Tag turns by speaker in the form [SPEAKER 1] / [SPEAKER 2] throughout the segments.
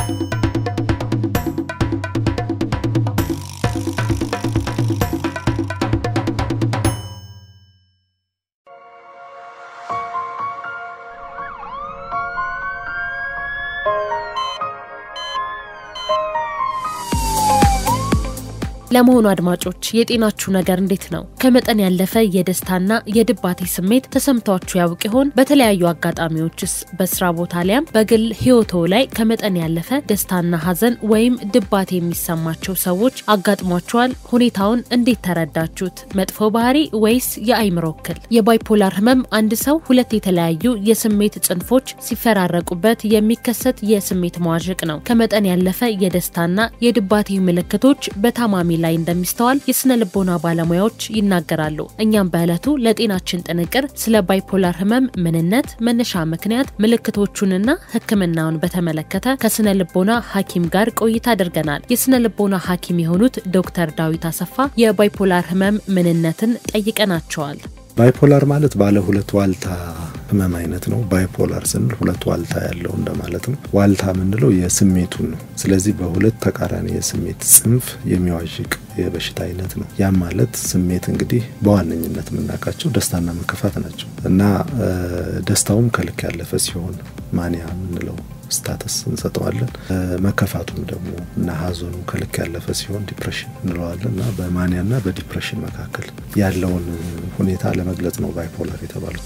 [SPEAKER 1] ለመሆኑ አድማጮች የጤናችሁ ነገር እንዴት ነው? ከመጠን ያለፈ የደስታና የድባቴ ስሜት ተሰምቷችሁ ያውቅ ይሆን? በተለያዩ አጋጣሚዎችስ በስራ ቦታ ሊያም በግል ህይወቶ ላይ ከመጠን ያለፈ ደስታና ሀዘን ወይም ድባቴ የሚሰማቸው ሰዎች አጋጥሟቸዋል? ሁኔታውን እንዴት ተረዳችሁት? መጥፎ ባህሪ ወይስ የአይምሮ እክል? የባይፖላር ህመም አንድ ሰው ሁለት የተለያዩ የስሜት ጽንፎች ሲፈራረቁበት የሚከሰት የስሜት መዋዠቅ ነው። ከመጠን ያለፈ የደስታና የድባቴ ምልክቶች በታማሚ ላይ እንደሚስተዋል የስነ ልቦና ባለሙያዎች ይናገራሉ። እኛም በዕለቱ ለጤናችን ጥንቅር ስለ ባይፖላር ህመም ምንነት፣ መነሻ ምክንያት፣ ምልክቶቹንና ሕክምናውን በተመለከተ ከስነ ልቦና ሐኪም ጋር ቆይታ አድርገናል። የስነ ልቦና ሐኪም የሆኑት ዶክተር ዳዊት አሰፋ የባይፖላር ህመም ምንነትን ጠይቀናቸዋል።
[SPEAKER 2] ባይፖላር ማለት ባለ ሁለት ዋልታ ህመም አይነት ነው። ባይፖላር ስንል ሁለት ዋልታ ያለው እንደማለት ነው። ዋልታ የምንለው የስሜቱን ነው። ስለዚህ በሁለት ተቃራኒ የስሜት ጽንፍ የሚዋዥቅ የበሽታ አይነት ነው። ያም ማለት ስሜት እንግዲህ በዋነኝነት የምናውቃቸው ደስታና መከፋት ናቸው እና ደስታውም ከልክ ያለፈ ሲሆን ማንያ የምንለው ስታተስ እንሰጠዋለን። መከፋቱም ደግሞ እና ሀዘኑ ከልክ ያለፈ ሲሆን ዲፕሬሽን እንለዋለን እና በማኒያና በዲፕሬሽን መካከል ያለውን ሁኔታ ለመግለጽ ነው ባይፖላር የተባለው።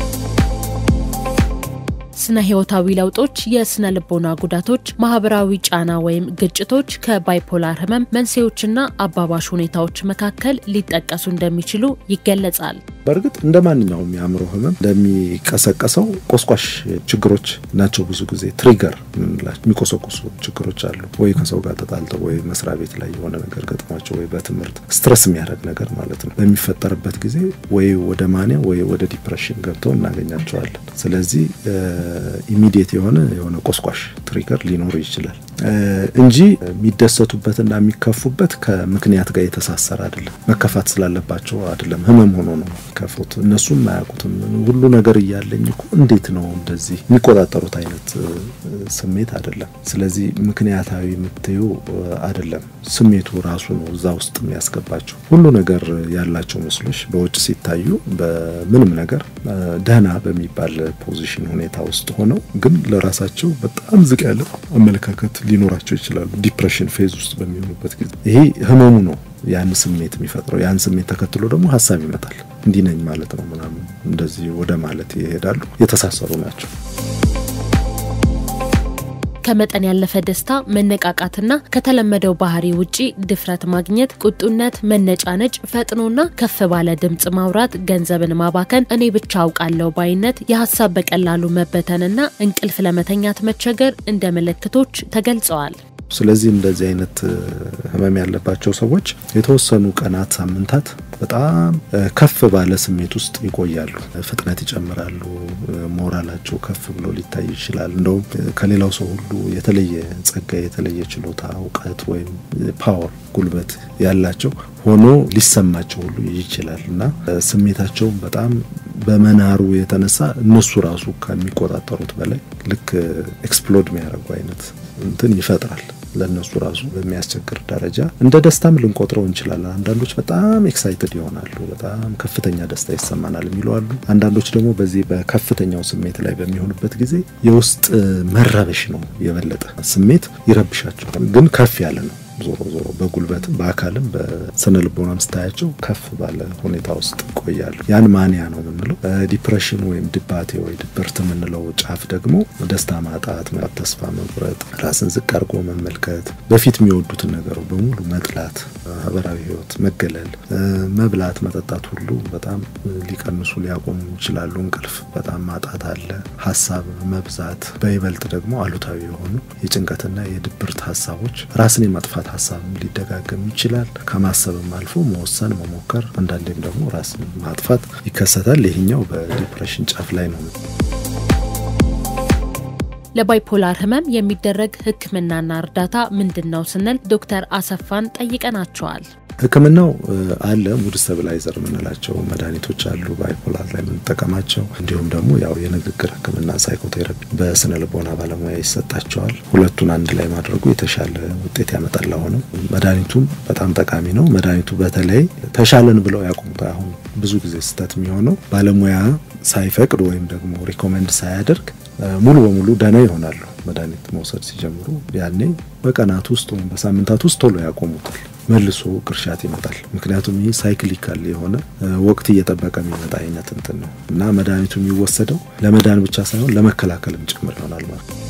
[SPEAKER 1] ስነ ህይወታዊ ለውጦች፣ የስነ ልቦና ጉዳቶች፣ ማህበራዊ ጫና ወይም ግጭቶች ከባይፖላር ህመም መንስኤዎችና አባባሽ ሁኔታዎች መካከል ሊጠቀሱ እንደሚችሉ ይገለጻል።
[SPEAKER 2] በእርግጥ እንደ ማንኛውም የአእምሮ ህመም እንደሚቀሰቀሰው ቆስቋሽ ችግሮች ናቸው። ብዙ ጊዜ ትሪገር የምንላቸው የሚቆሰቁሱ ችግሮች አሉ። ወይ ከሰው ጋር ተጣልተው፣ ወይ መስሪያ ቤት ላይ የሆነ ነገር ገጥሟቸው፣ ወይ በትምህርት ስትረስ የሚያደርግ ነገር ማለት ነው። በሚፈጠርበት ጊዜ ወይ ወደ ማንያ ወይ ወደ ዲፕሬሽን ገብተው እናገኛቸዋለን። ስለዚህ ኢሚዲየት የሆነ የሆነ ቆስቋሽ ትሪገር ሊኖሩ ይችላል እንጂ የሚደሰቱበትና የሚከፉበት ከምክንያት ጋር የተሳሰረ አይደለም። መከፋት ስላለባቸው አይደለም። ህመም ሆኖ ነው የሚከፉት። እነሱም አያውቁትም። ሁሉ ነገር እያለኝ እኮ እንዴት ነው እንደዚህ የሚቆጣጠሩት አይነት ስሜት አይደለም። ስለዚህ ምክንያታዊ የምትዩ አይደለም። ስሜቱ ራሱ ነው እዛ ውስጥ የሚያስገባቸው። ሁሉ ነገር ያላቸው ምስሎች በውጭ ሲታዩ በምንም ነገር ደህና በሚባል ፖዚሽን ሁኔታ ውስጥ ሆነው ግን ለራሳቸው በጣም ዝቅ ያለ አመለካከት ሊኖራቸው ይችላሉ። ዲፕሬሽን ፌዝ ውስጥ በሚሆኑበት ጊዜ ይሄ ህመሙ ነው ያን ስሜት የሚፈጥረው። ያን ስሜት ተከትሎ ደግሞ ሀሳብ ይመጣል። እንዲህ ነኝ ማለት ነው ምናምን እንደዚህ ወደ ማለት ይሄዳሉ። የተሳሰሩ ናቸው።
[SPEAKER 1] ከመጠን ያለፈ ደስታ፣ መነቃቃትና ከተለመደው ባህሪ ውጪ ድፍረት ማግኘት፣ ቁጡነት፣ መነጫነጭ፣ ፈጥኖና ከፍ ባለ ድምፅ ማውራት፣ ገንዘብን ማባከን፣ እኔ ብቻ አውቃለሁ ባይነት፣ የሀሳብ በቀላሉ መበተንና እንቅልፍ ለመተኛት መቸገር እንደ ምልክቶች ተገልጸዋል።
[SPEAKER 2] ስለዚህ እንደዚህ አይነት ህመም ያለባቸው ሰዎች የተወሰኑ ቀናት፣ ሳምንታት በጣም ከፍ ባለ ስሜት ውስጥ ይቆያሉ። ፍጥነት ይጨምራሉ። ሞራላቸው ከፍ ብሎ ሊታይ ይችላል። እንደውም ከሌላው ሰው ሁሉ የተለየ ጸጋ፣ የተለየ ችሎታ፣ እውቀት ወይም ፓወር፣ ጉልበት ያላቸው ሆኖ ሊሰማቸው ሁሉ ይችላል እና ስሜታቸውን በጣም በመናሩ የተነሳ እነሱ ራሱ ከሚቆጣጠሩት በላይ ልክ ኤክስፕሎድ የሚያደርጉ አይነት እንትን ይፈጥራል። ለእነሱ ራሱ በሚያስቸግር ደረጃ እንደ ደስታም ልንቆጥረው እንችላለን። አንዳንዶች በጣም ኤክሳይትድ ይሆናሉ። በጣም ከፍተኛ ደስታ ይሰማናል የሚሉ አሉ። አንዳንዶች ደግሞ በዚህ በከፍተኛው ስሜት ላይ በሚሆኑበት ጊዜ የውስጥ መረበሽ ነው የበለጠ ስሜት ይረብሻቸዋል፣ ግን ከፍ ያለ ነው ዞሮ ዞሮ በጉልበትም በአካልም በስነ ልቦናም ስታያቸው ከፍ ባለ ሁኔታ ውስጥ ይቆያሉ። ያን ማንያ ነው የምንለው። ዲፕሬሽን ወይም ድባቴ ወይ ድብርት የምንለው ጫፍ ደግሞ ደስታ ማጣት፣ ተስፋ መቁረጥ፣ ራስን ዝቅ አድርጎ መመልከት፣ በፊት የሚወዱትን ነገር በሙሉ መጥላት፣ ማህበራዊ ህይወት መገለል፣ መብላት፣ መጠጣት ሁሉ በጣም ሊቀንሱ ሊያቆሙ ይችላሉ። እንቅልፍ በጣም ማጣት አለ። ሀሳብ መብዛት፣ በይበልጥ ደግሞ አሉታዊ የሆኑ የጭንቀትና የድብርት ሀሳቦች ራስን የማጥፋት ሀሳብ ሊደጋገም ይችላል። ከማሰብም አልፎ መወሰን መሞከር፣ አንዳንዴም ደግሞ ራስን ማጥፋት ይከሰታል። ይህኛው በዲፕሬሽን ጫፍ ላይ ነው።
[SPEAKER 1] ለባይፖላር ህመም የሚደረግ ሕክምናና እርዳታ ምንድን ነው ስንል ዶክተር አሰፋን ጠይቀናቸዋል።
[SPEAKER 2] ሕክምናው አለ። ሙድ ስተብላይዘር የምንላቸው መድኃኒቶች አሉ ባይፖላር ላይ የምንጠቀማቸው። እንዲሁም ደግሞ ያው የንግግር ሕክምና ሳይኮቴራፒ በስነ ልቦና ባለሙያ ይሰጣቸዋል። ሁለቱን አንድ ላይ ማድረጉ የተሻለ ውጤት ያመጣል። አሁንም መድኃኒቱም በጣም ጠቃሚ ነው። መድኃኒቱ በተለይ ተሻለን ብለው ያቆሙት አሁን ብዙ ጊዜ ስህተት የሚሆነው ባለሙያ ሳይፈቅድ ወይም ደግሞ ሪኮመንድ ሳያደርግ ሙሉ በሙሉ ደህና ይሆናሉ። መድኃኒት መውሰድ ሲጀምሩ ያኔ በቀናት ውስጥ ወይም በሳምንታት ውስጥ ቶሎ ያቆሙታል። መልሶ ቅርሻት ይመጣል። ምክንያቱም ይህ ሳይክሊካል የሆነ ወቅት እየጠበቀ የሚመጣ አይነት እንትን ነው እና መድኃኒቱ የሚወሰደው ለመዳን ብቻ ሳይሆን ለመከላከልም ጭምር ይሆናል ማለት ነው።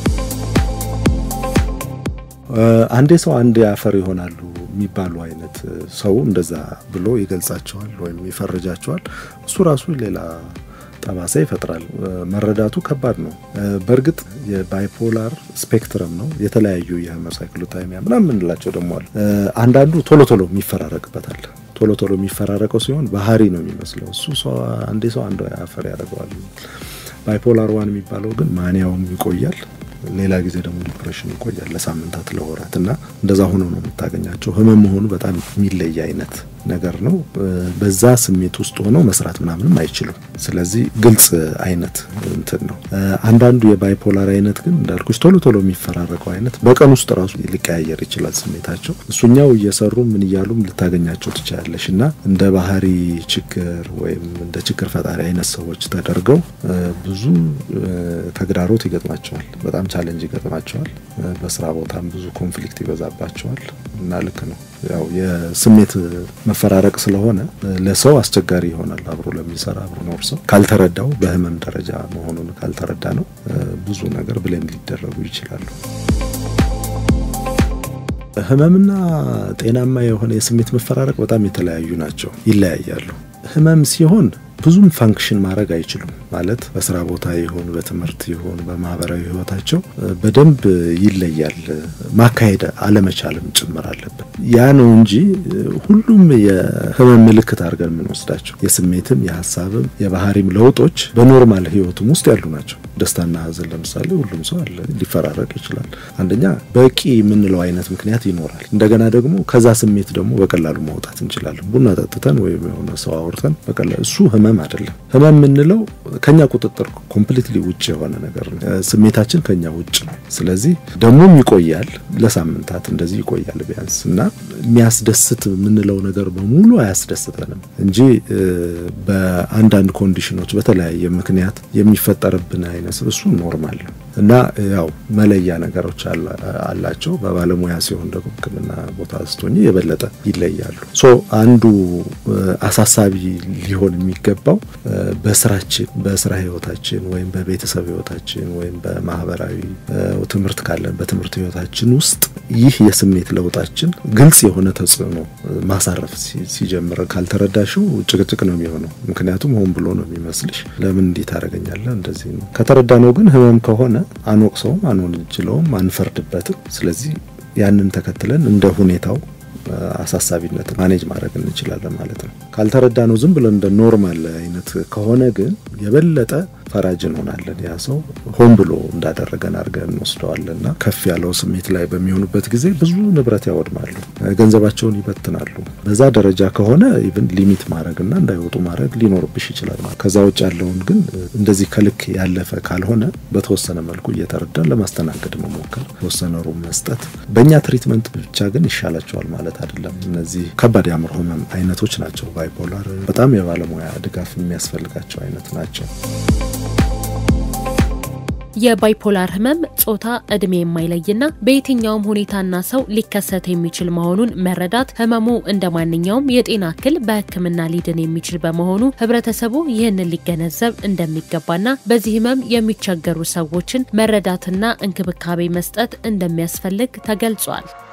[SPEAKER 2] አንዴ ሰው አንዴ አፈር ይሆናሉ የሚባሉ አይነት ሰው እንደዛ ብሎ ይገልጻቸዋል ወይም ይፈርጃቸዋል። እሱ ራሱ ሌላ ጠባሳ ይፈጥራል። መረዳቱ ከባድ ነው። በእርግጥ የባይፖላር ስፔክትረም ነው። የተለያዩ የሄሞሳይክሎታይሚያ ምናምን የምንላቸው ደግሞ አለ። አንዳንዱ ቶሎ ቶሎ የሚፈራረቅበታል። ቶሎ ቶሎ የሚፈራረቀው ሲሆን ባህሪ ነው የሚመስለው እሱ ሰው አንዴ ሰው አንድ አፈር ያደርገዋል። ባይፖላር ዋን የሚባለው ግን ማንያውም ይቆያል ሌላ ጊዜ ደግሞ ዲፕሬሽን ይቆያል ለሳምንታት ለወራት እና እንደዛ ሆኖ ነው የምታገኛቸው። ህመም መሆኑ በጣም የሚለይ አይነት ነገር ነው። በዛ ስሜት ውስጥ ሆነው መስራት ምናምንም አይችሉም። ስለዚህ ግልጽ አይነት እንትን ነው። አንዳንዱ የባይፖላር አይነት ግን እንዳልኩሽ ቶሎ ቶሎ የሚፈራረቀው አይነት በቀን ውስጥ ራሱ ሊቀያየር ይችላል ስሜታቸው። እሱኛው እየሰሩ ምን እያሉም ልታገኛቸው ትችላለሽ እና እንደ ባህሪ ችግር ወይም እንደ ችግር ፈጣሪ አይነት ሰዎች ተደርገው ብዙ ተግዳሮት ይገጥማቸዋል። በጣም ቻለንጅ ይገጥማቸዋል። በስራ ቦታም ብዙ ኮንፍሊክት ይበዛባቸዋል እና ልክ ነው ያው የስሜት መፈራረቅ ስለሆነ ለሰው አስቸጋሪ ይሆናል። አብሮ ለሚሰራ አብሮ ኖር ሰው ካልተረዳው በህመም ደረጃ መሆኑን ካልተረዳ ነው ብዙ ነገር ብሌም ሊደረጉ ይችላሉ። ህመምና ጤናማ የሆነ የስሜት መፈራረቅ በጣም የተለያዩ ናቸው፣ ይለያያሉ። ህመም ሲሆን ብዙም ፋንክሽን ማድረግ አይችሉም። ማለት በስራ ቦታ ይሁን በትምህርት ይሁን በማህበራዊ ህይወታቸው በደንብ ይለያል። ማካሄድ አለመቻልም ጭምር አለብን። ያ ነው እንጂ ሁሉም የህመም ምልክት አድርገን የምንወስዳቸው የስሜትም የሀሳብም የባህሪም ለውጦች በኖርማል ህይወቱም ውስጥ ያሉ ናቸው። ደስታና ሀዘን ለምሳሌ ሁሉም ሰው አለ፣ ሊፈራረቅ ይችላል። አንደኛ በቂ የምንለው አይነት ምክንያት ይኖራል። እንደገና ደግሞ ከዛ ስሜት ደግሞ በቀላሉ ማውጣት እንችላለን። ቡና ጠጥተን ወይም የሆነ ሰው አውርተን በቀላሉ እሱ ህመም አይደለም። ህመም የምንለው ከኛ ቁጥጥር ኮምፕሊትሊ ውጭ የሆነ ነገር ነው። ስሜታችን ከኛ ውጭ ነው። ስለዚህ ደግሞም ይቆያል፣ ለሳምንታት እንደዚህ ይቆያል ቢያንስ እና የሚያስደስት የምንለው ነገር በሙሉ አያስደስተንም እንጂ በአንዳንድ ኮንዲሽኖች በተለያየ ምክንያት የሚፈጠርብን አይነት እሱ ኖርማል ነው እና ያው መለያ ነገሮች አላቸው። በባለሙያ ሲሆን ደግሞ ሕክምና ቦታ ስትሆኝ የበለጠ ይለያሉ። ሶ አንዱ አሳሳቢ ሊሆን የሚገባው በስራችን በስራ ህይወታችን ወይም በቤተሰብ ህይወታችን ወይም በማህበራዊ ትምህርት ካለን በትምህርት ህይወታችን ውስጥ ይህ የስሜት ለውጣችን ግልጽ የሆነ ተጽዕኖ ማሳረፍ ሲጀምር ካልተረዳሽው ጭቅጭቅ ነው የሚሆነው። ምክንያቱም ሆን ብሎ ነው የሚመስልሽ። ለምን እንዲህ ታደርገኛለህ? እንደዚህ ነው። ከተረዳ ነው ግን ህመም ከሆነ አንወቅሰውም፣ አንወንጅለውም፣ አንፈርድበትም። ስለዚህ ያንን ተከትለን እንደ ሁኔታው አሳሳቢነት ማኔጅ ማድረግ እንችላለን ማለት ነው። ካልተረዳ ነው ዝም ብለን እንደ ኖርማል አይነት ከሆነ ግን የበለጠ ፈራጅ እንሆናለን። ያ ሰው ሆን ብሎ እንዳደረገን አድርገን እንወስደዋለንና ከፍ ያለው ስሜት ላይ በሚሆኑበት ጊዜ ብዙ ንብረት ያወድማሉ፣ ገንዘባቸውን ይበትናሉ። በዛ ደረጃ ከሆነ ኢቭን ሊሚት ማድረግና እንዳይወጡ ማድረግ ሊኖርብሽ ይችላል ማለት። ከዛ ውጭ ያለውን ግን እንደዚህ ከልክ ያለፈ ካልሆነ በተወሰነ መልኩ እየተረዳን ለማስተናገድ መሞከር፣ የተወሰነ ሩም መስጠት። በእኛ ትሪትመንት ብቻ ግን ይሻላቸዋል ማለት አይደለም። እነዚህ ከባድ የአእምሮ ህመም አይነቶች ናቸው። ባይፖላር በጣም የባለሙያ ድጋፍ የሚያስፈልጋቸው አይነት ናቸው።
[SPEAKER 1] የባይፖላር ህመም ጾታ፣ እድሜ የማይለይና በየትኛውም ሁኔታና ሰው ሊከሰት የሚችል መሆኑን መረዳት ህመሙ እንደ ማንኛውም የጤና እክል በሕክምና ሊድን የሚችል በመሆኑ ህብረተሰቡ ይህንን ሊገነዘብ እንደሚገባና በዚህ ህመም የሚቸገሩ ሰዎችን መረዳትና እንክብካቤ መስጠት እንደሚያስፈልግ ተገልጿል።